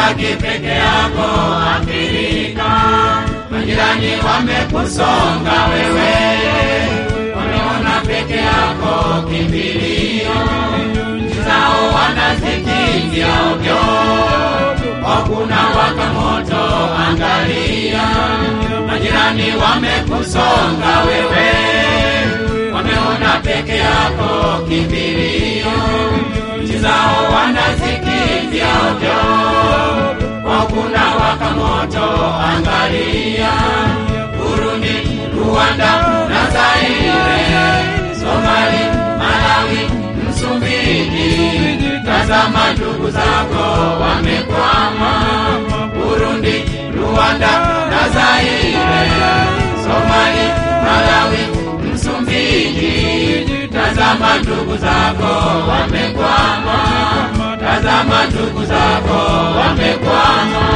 umebaki peke yako Afrika. Majirani wamekusonga wewe, wameona peke yako kimbilio, nchi zao wanazikimbia ovyo, hakuna waka moto, angalia. Majirani wamekusonga wewe, wameona peke yako kimbilio, nchi zao wanazikimbia ovyo, hakuna waka moto, angalia. Burundi, Rwanda na Zaire, Somali, Malawi, Msumbiji, tazama ndugu zako wamekwama. Burundi, Rwanda na Zaire, Somali, Malawi, Msumbiji, tazama ndugu zako wamekwama. Tazama ndugu zako wamekwama.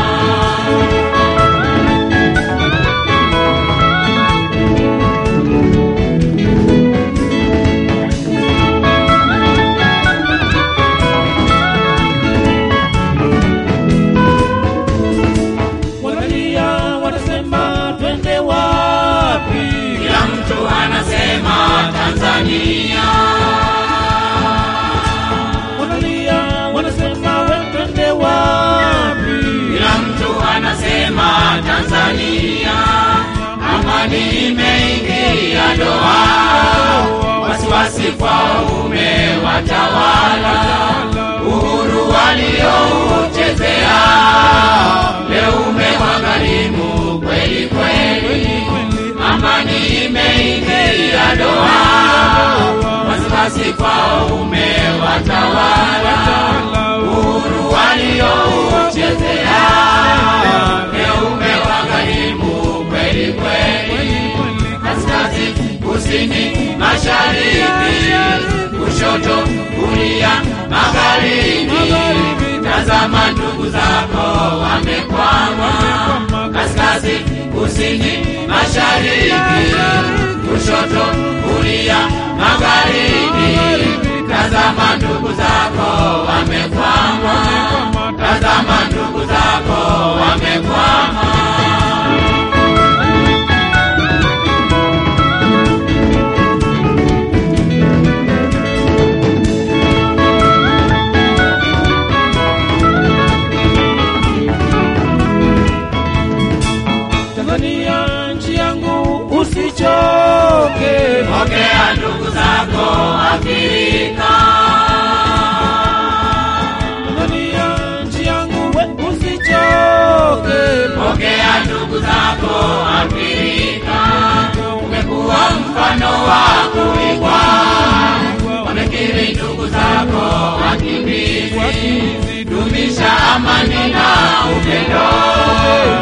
wanalia wanasema twende wapi Kila mtu anasema Tanzania, wanalia wanasema we twende wapi kila mtu anasema Tanzania. Amani imeingia doa, wasiwasi kwao umewatawala. Uhuru waliouchezea leo umewagharimu kweli kweli. Amani imeingia doa, wasiwasi kwao umewatawala. Uhuru waliouchezea leo umewagharimu kweli kweli. Kaskazini, kusini, mashariki, kushoto, kulia, magharibi. Tazama ndugu zako wamekwama. Kaskazini, kusini, mashariki, kushoto, kulia, magharibi. Tazama ndugu zako wamekwama. Tazama ndugu zako wamekwama. tanzania nchi yangu usichoke Pokea ndugu zako Afrika, tanzania nchi yangu we usichoke pokea ndugu zako Afrika. Umekuwa mfano wa kuigwa, wamekiri ndugu zako wakimbizi. Dumisha amani na upendo,